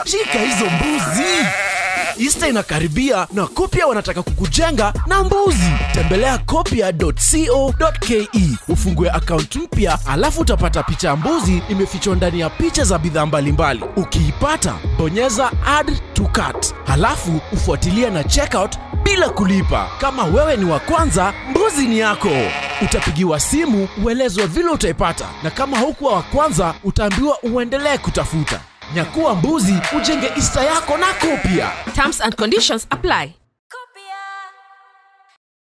shika hizo mbuzi ista inakaribia na kopia wanataka kukujenga na mbuzi tembelea kopia.co.ke ufungue akaunti mpya alafu utapata picha ya mbuzi imefichwa ndani ya picha za bidhaa mbalimbali ukiipata bonyeza add to cart halafu ufuatilia na checkout bila kulipa kama wewe ni wa kwanza mbuzi ni yako utapigiwa simu uelezwe vile utaipata na kama haukuwa wa kwanza utaambiwa uendelee kutafuta nyakuwa mbuzi ujenge ista yako na kopia Terms and conditions apply.